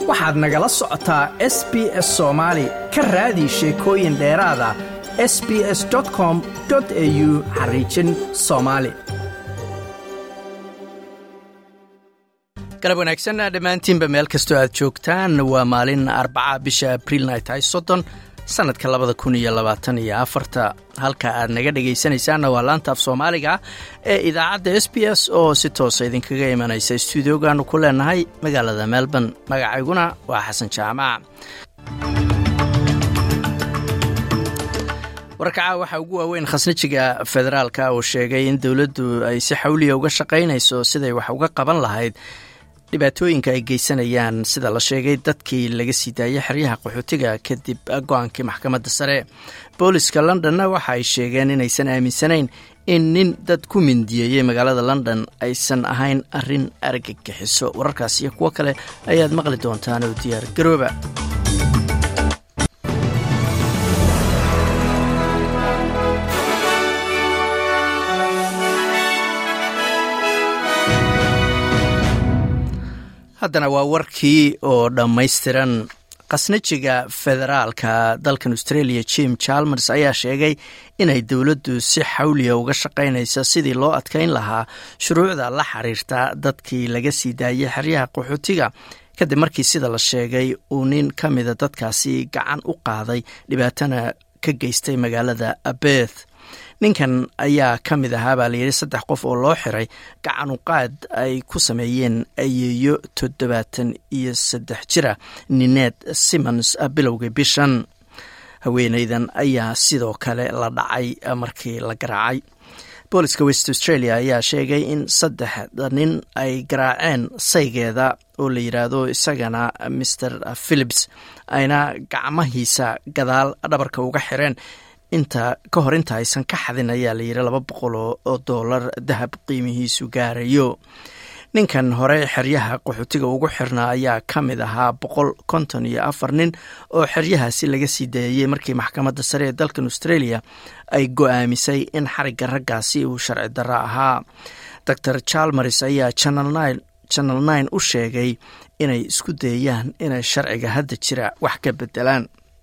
waxaad nagala socotaa s b s soomaali ka raadi sheekooyin dheeraada s b s com au xariijin soomaali galab wanaagsan dhammaantiinba meel kastoo aad joogtaan waa maalin arbaca bisha abriilna ay tahay soddon sannadka labada kun iyo labaatan iyo afarta halka aad naga dhegaysanaysaanna waa laanta af soomaaliga ee idaacadda s b s oo si toosa idinkaga imanaysa stuudiogaanu ku leenahay magaalada melbourne magacayguna waa xasan jaamac warkaca waxaa ugu waaweyn khasnajiga federaalka oo sheegay in dowladdu ay si xawliya uga shaqaynayso siday wax uga qaban lahayd dhibaatooyinka ay geysanayaan sida la sheegay dadkii laga sii daayay xeryaha qaxootiga kadib go-aankii maxkamadda sare booliska londonna waxa ay sheegeen inaysan aaminsanayn in nin dad ku mindiyeeyey magaalada london aysan ahayn arrin argagixiso wararkaas iyo kuwo kale ayaad maqli doontaan oo diyaar garooba haddana waa warkii oo dhammaystiran khasnajiga federaalka dalkan australia jim chalmers ayaa sheegay inay dowladdu si xawliya uga shaqaynaysa sidii loo adkayn lahaa shuruucda la xiriirta dadkii laga sii daayay xeryaha qaxootiga kadib markii sida la sheegay uu nin ka mida dadkaasi gacan u qaaday dhibaatana ka geystay magaalada beth ninkan ayaa ka mid ahaa baa layidhi saddex qof oo loo xiray gacanuqaad ay ku sameeyeen ayeeyo toddobaatan iyo saddex jira nineed simons bilowgii bishan haweeneydan ayaa sidoo kale la dhacay markii la garaacay booliska west australia ayaa sheegay in saddexda nin ay garaaceen saygeeda oo la yidhaahdo isagana maer philips ayna gacmahiisa gadaal dhabarka uga xireen inta ka hor inta aysan ka xadin ayaa la yidhi laba boqol oo dollar dahab qiimihiisu gaarayo ninkan hore xeryaha qaxootiga ugu xirnaa ayaa ka mid ahaa boqol konton iyo afar nin oo xeryahaasi laga sii daeyey markii maxkamadda sare ee dalkan australia ay go-aamisay in xarigga raggaasi uu sharci darro ahaa doctor chalmers ayaa channel nine u sheegay inay isku dayaan inay sharciga hadda jira wax ka bedelaan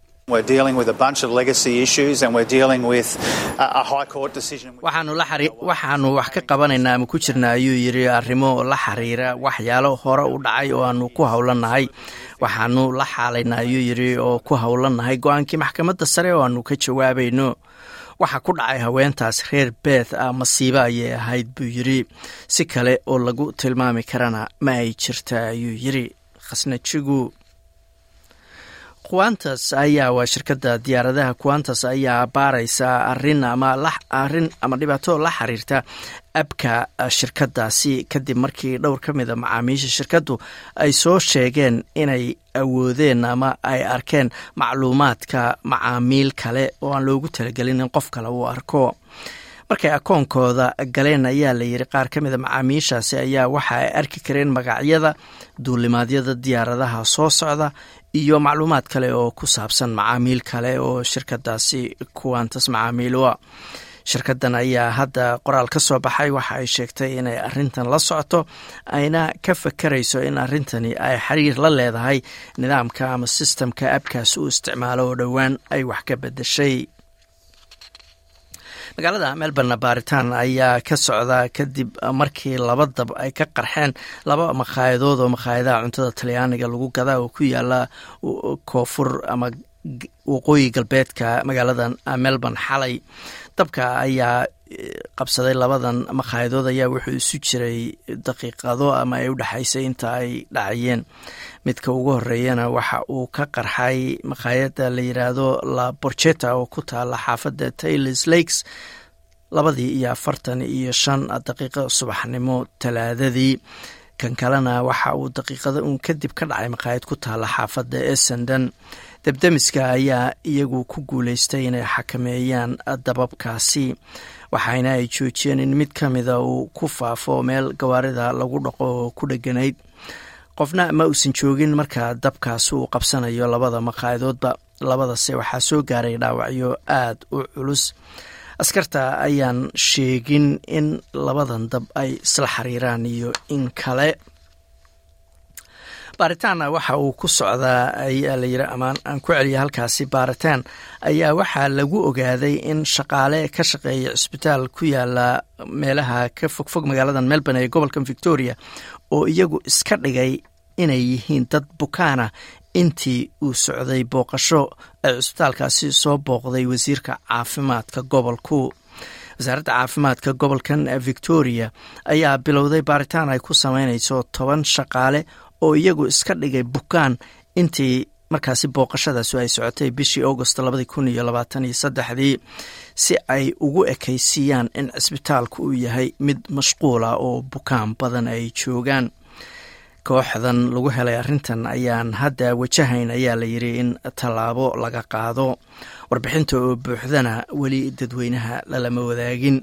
waxaanu wax ka qabanaynaa ama ku jirna ayuu yidhi arrimo la xiriira waxyaalo hore u dhacay oo aanu ku howlannahay waxaanu la xaalaynaa ayuu yidhi oo ku howlannahay go-aankii maxkamadda sare oo aanu ka jawaabayno waxa ku dhacay haweentaas reer beth ah masiibo ayay ahayd buu yidhi si kale oo lagu tilmaami karana ma ay jirta ayuu yidhi khasnajigu quantas ayaa waa shirkadda diyaaradaha quantas ayaa baaraysa arin ama arin ama dhibaato la xiriirta abka shirkadaasi kadib markii dhowr ka mida macaamiisha shirkaddu ay soo sheegeen inay awoodeen ama ay arkeen macluumaadka macaamiil kale oo aan loogu talagelin in qof kale uu arko markay akoonkooda galeen ayaa la yidhi qaar ka mida macaamiishaasi ayaa waxa ay arki kareen magacyada duulimaadyada diyaaradaha soo socda iyo macluumaad kale oo ku saabsan macaamiil kale oo shirkadaasi kuwantas macaamiilwa shirkadan ayaa hadda qoraal ka soo baxay waxa ay sheegtay inay arintan la socoto ayna ka fakarayso in arintani ay xiriir la leedahay nidaamka ama sistamka abkaas uu isticmaalo oo dhowaan ay wax ka bedeshay magaalada melbourne baaritaan ayaa ka socda kadib markii laba dab ay ka qarxeen laba makhaayadadood oo makhaayadaha cuntada talyaaniga lagu gadaa oo ku yaala koonfur ama waqooyi galbeedka magaalada melbourne xalay dabka ayaa qabsaday labadan makhaayadadood ayaa wuxuu isu jiray daqiiqado ama ay u dhexaysay inta ay dhacayeen midka ugu horeeyana waxa uu ka qarxay makhaayadda la yidhaahdo la borjeta oo ku taala xaafadda taylors lakes labadii iyo afartan iyo shan daqiiqo subaxnimo talaadadii kan kalena waxa uu daqiiqada uun kadib ka dhacay makhaayad ku taala xaafadda essendon debdemiska ayaa iyagu ku guuleystay inay xakameeyaan dababkaasi waxaana ay joojiyeen in mid ka mida uu ku faafo meel gawaarida lagu dhaqo oo ku dheganayd qofna ma uusan joogin marka dabkaasi uu qabsanayo labada makaayadoodba labadase waxaa soo gaaray dhaawacyo aada u culus askarta ayaan sheegin in labadan dab ay isla xiriiraan iyo in kale baaritaanna waxa uu ku socdaa ayaa la yiri amaan aan ku celiya halkaasi baaritaan ayaa waxaa lagu ogaaday in shaqaale ka shaqeeya cisbitaal ku yaala meelaha ka fogfog magaalada melbourne ee gobolka victoria oo iyagu iska dhigay inay yihiin dad bukaana intii uu socday booqasho ay cisbitaalkaasi soo booqday wasiirka caafimaadka gobolku wasaaradda caafimaadka gobolkan victoria ayaa bilowday baaritaan ay ku sameynayso toban shaqaale oo iyagu iska dhigay bukaan intii markaasi booqashadaasu ay socotay bishii augost labadii kun iyo labaatan iyo saddexdii si ay ugu ekaysiiyaan in cisbitaalku uu yahay mid mashquula oo bukaan badan ay joogaan kooxdan lagu helay arrintan ayaan hadda wajahayn ayaa la yiri in tallaabo laga qaado warbixinta oo buuxdana weli dadweynaha lalama wadaagin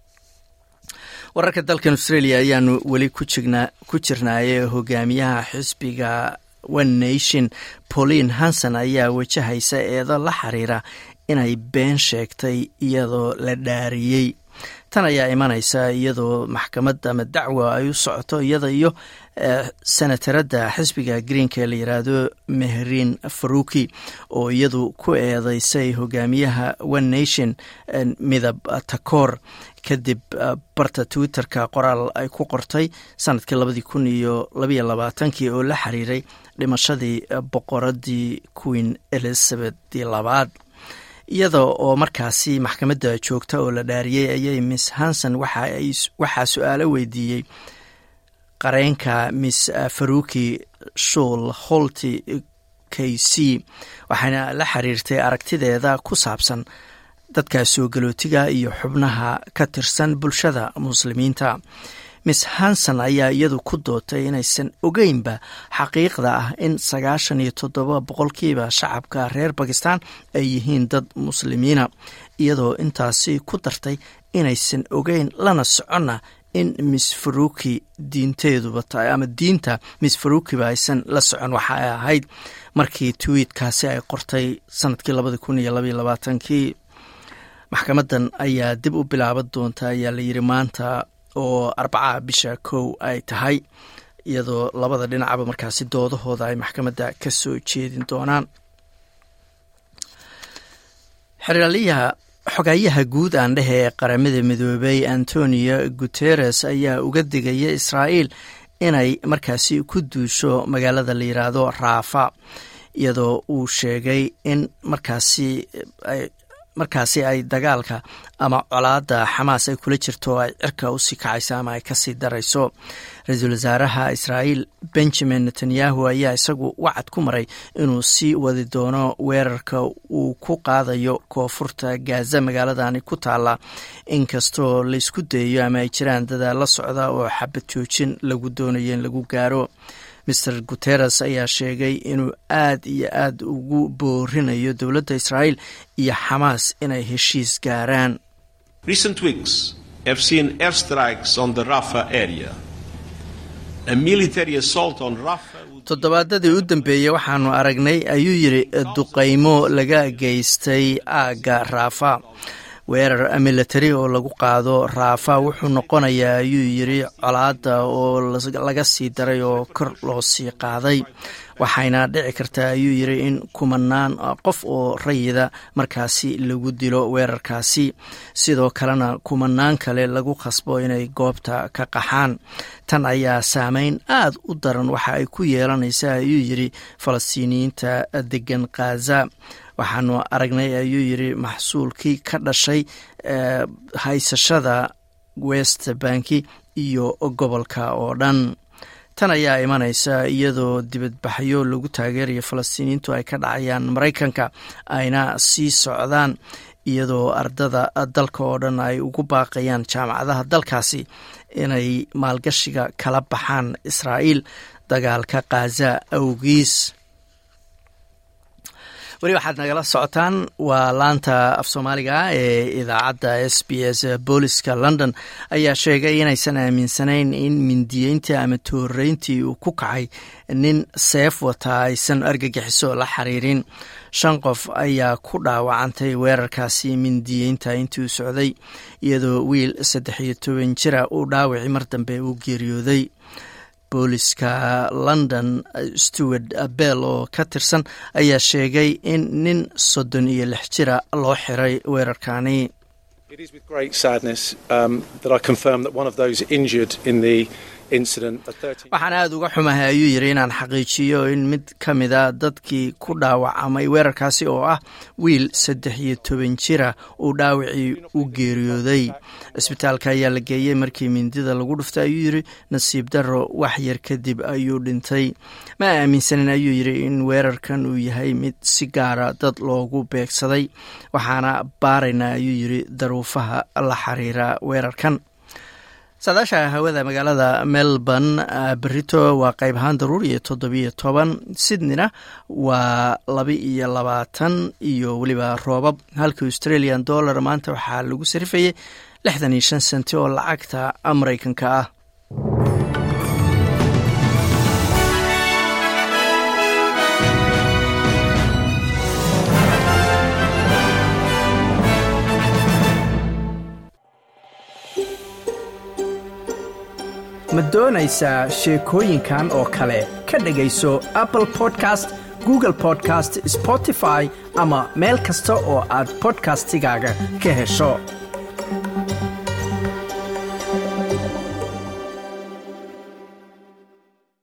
wararka dalkan australia ayaanu weli ku jirnaaye hogaamiyaha xisbiga one nation pauline hanson ayaa wajahaysa eedo la xiriira inay been sheegtay iyadoo la dhaariyey tan ayaa imanaysa iyadoo maxkamad ama dacwa ay u socoto iyada iyo senataradda xisbiga greenka ee la yiraahdo mehrin faruki oo iyadu ku eedeysay hogaamiyaha one nation midab takoor kadib barta twitterka qoraal ay ku qortay sanadkii labadii kun iyo labayo labaatankii oo la xiriiray dhimashadii boqoradii queen elizabeth labaad iyada oo markaasi maxkamadda joogta oo la dhaariyey ayay miss hanson waxaa su-aalo weydiiyey qareenka miss faruki shul holti k c waxaana la xiriirtay aragtideeda ku saabsan dadka soo galootiga iyo xubnaha ka tirsan bulshada muslimiinta miss hanson ayaa iyadu ku dootay inaysan ogeynba xaqiiqda ah in sagaashan iyo toddoba boqolkiiba shacabka reer bakistan ay yihiin dad muslimiina iyadoo intaasi ku dartay inaysan ogeyn lana soconna in miss faruki diinteeduba tahay ama diinta miss farukiba aysan la socon waxa ay ahayd markii twiitkaasi ay qortay sanadkii labadi kun iyo labaiyo labaatankii maxkamadan ayaa dib u bilaaban doonta ayaa la yiri maanta oo arbacaha bisha kow ay tahay iyadoo labada dhinacba markaasi doodahooda ay maxkamadda ka soo jeedin doonaan xeraalyaha xogayaha guud aan dhehe ee qaramada midoobay antonio guteres ayaa uga digaya israa'iil inay markaasi ku duusho magaalada la yiraahdo raafa iyadoo uu sheegay in markaasi markaasi ay dagaalka ama colaada xamaas ay kula jirto oo ay cirka usii kacayso ama ay kasii darayso ra-iisul wasaaraha israa'iil benjamin netanyahu ayaa isagu wacad ku maray inuu sii wadi doono weerarka uu ku qaadayo koonfurta gaza magaaladani ku taala inkastoo laysku dayayo ama ay jiraan dadaal la socda oo xabad joojin lagu doonayo in lagu gaaro master guteres ayaa sheegay inuu aad iyo aad ugu boorinayo dowladda israa'iil iyo xamaas inay heshiis gaaraan toddobaadadii u dambeeyey waxaanu aragnay ayuu yidhi duqaymo laga geystay aagga raafa weerar militari oo lagu qaado raafa wuxuu noqonayaa ayuu yidhi colaada oo laga sii daray oo kor loo sii qaaday waxayna dhici kartaa ayuu yidhi in kumanaan qof oo rayida markaasi lagu dilo weerarkaasi sidoo kalena kumanaan kale lagu khasbo inay goobta ka qaxaan tan ayaa saameyn aad u daran waxa ay ku yeelanaysaa ayuu yidhi falastiiniyiinta degan khaza waxaanu aragnay ayuu yidhi maxsuulkii ka dhashay haysashada west banki iyo gobolka oo dhan tan ayaa imanaysa iyadoo dibadbaxyo lagu taageerayo falastiiniyiintu ay ka dhacayaan maraykanka ayna sii socdaan iyadoo ardada dalka oo dhan ay ugu baaqayaan jaamacadaha dalkaasi inay maalgashiga kala baxaan israa'iil dagaalka khaza awgiis weli waxaad nagala socotaan waa laanta af soomaaliga ee idaacadda s b s booliska london ayaa sheegay inaysan aaminsanayn in mindiyeyntii ama tooreyntii uu ku kacay nin seef wataa aysan argagixiso la xiriirin shan qof ayaa ku dhaawacantay weerarkaasi mindiyeynta intii uu socday iyadoo wiil saddex iyo toban jira uu dhaawacii mar dambe uu geeriyooday booliska london stewart bell oo ka tirsan ayaa sheegay in nin soddon iyo lix jira loo xiray weerarkani waxaan aada uga xumahay ayuu yidhi inaan xaqiijiyo in mid ka mida dadkii ku dhaawacamay weerarkaasi oo ah wiil saddex iyo toban jira uu dhaawacii u geeriyooday cisbitaalka ayaa la geeyey markii mindida lagu dhuftay ayuu yidhi nasiib darro wax yar kadib ayuu dhintay ma aaminsanin ayuu yidhi in weerarkan uu yahay mid si gaara dad loogu beegsaday waxaana baaraynaa ayuu yidhi daruufaha la xiriira weerarkan saadaasha hawada magaalada melbourne berito waa qayb ahaan daruur iyo toddobiyo toban sydneyna waa laba iyo labaatan iyo weliba roobab halka australian dollar maanta waxaa lagu sarifayay lixdan iyo shan senti oo lacagta maraykanka ah ma doonaysaa sheekooyinkan oo kale ka dhegayso apple podcast google podcast spotify ama meel kasta oo aad bodkastigaaga ka hesho